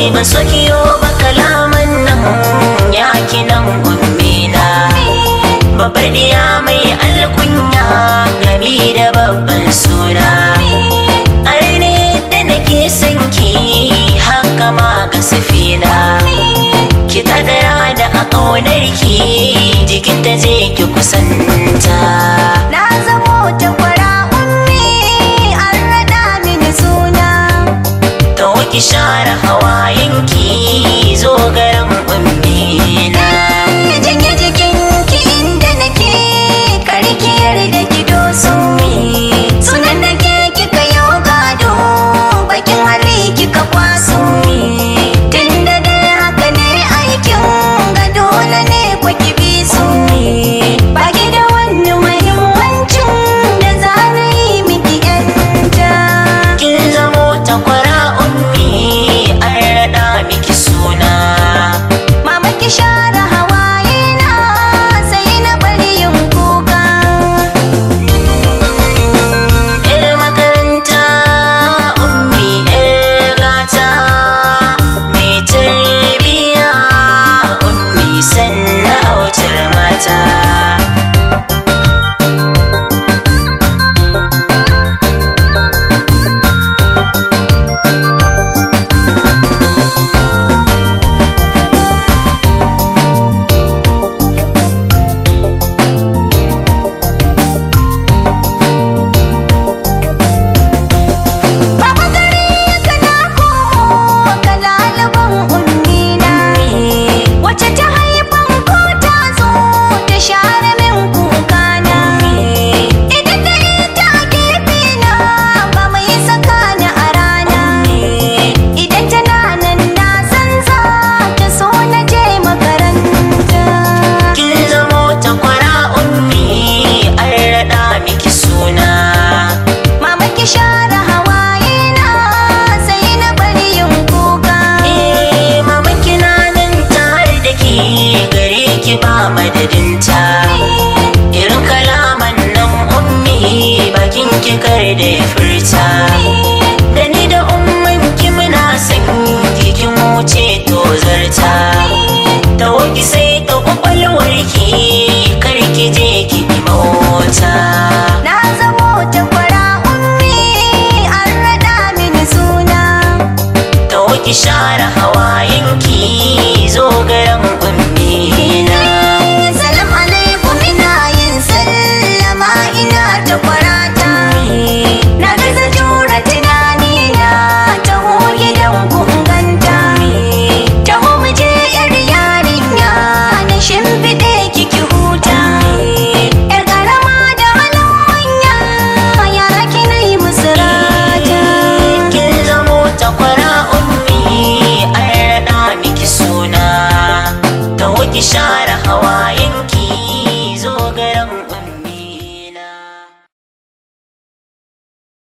ban so kiyo ba kalaman nan ya kinan ummina babbar diya mai alkunya gami da babban suna arne da nake son ki haka ma ga safina ki kadara da a ƙaunar ki jikin ta je ki kusanta Na zamo takwara ummi an raɗa mini suna to ki share hawayenki zo garin ummina Janye jikinki inda nake karkiyar da ki doso Sunan da ke kika yau gado bakin hali kika kwaso Tunda dai haka ne aikin ga dole ne ku ki bi su Baki da wani muhimmancin da za na yi miki yanta kin zamo takwara ummi an raɗa miki suna Mama ki share hawaye na sai na bari yin kuka Yar makaranta ummi yar gata mai tarbiya ummi sannan autar mata Baba gari ka na komo ka lalaban ummina Wace ta haifan ko ta zo ta share min kukana Idan ta ita a gefe na ba mai saka ni a rana Idan tana nan na san za ta so na je makaranta kin zamo takwara ummi an raɗa miki suna Mama ki share hawaye na sai na bari yin kuka Eh, mama kina nan tare da ke gare ki ba madadinta irin kalaman nan ummi bakin ki kar da ya furta da ni da umman ki muna san kin wuce to zarta ta woki sai ta kwakwalwar ki kar ki je ki mota Na zamo takwara ummi an raɗa mini suna ta woki share hawayenki zo garin ummi na Salam alaikum ina yin sallama ina takwarata Na gaza jura tunani na taho gidan kunganta Taho mu je yar yarinya na shimfiɗe kiki huta Yar ƙarama da halin manya yara kina yi musu rata kin zamo takwara ummi an raɗa miki suna ta wuki share hawa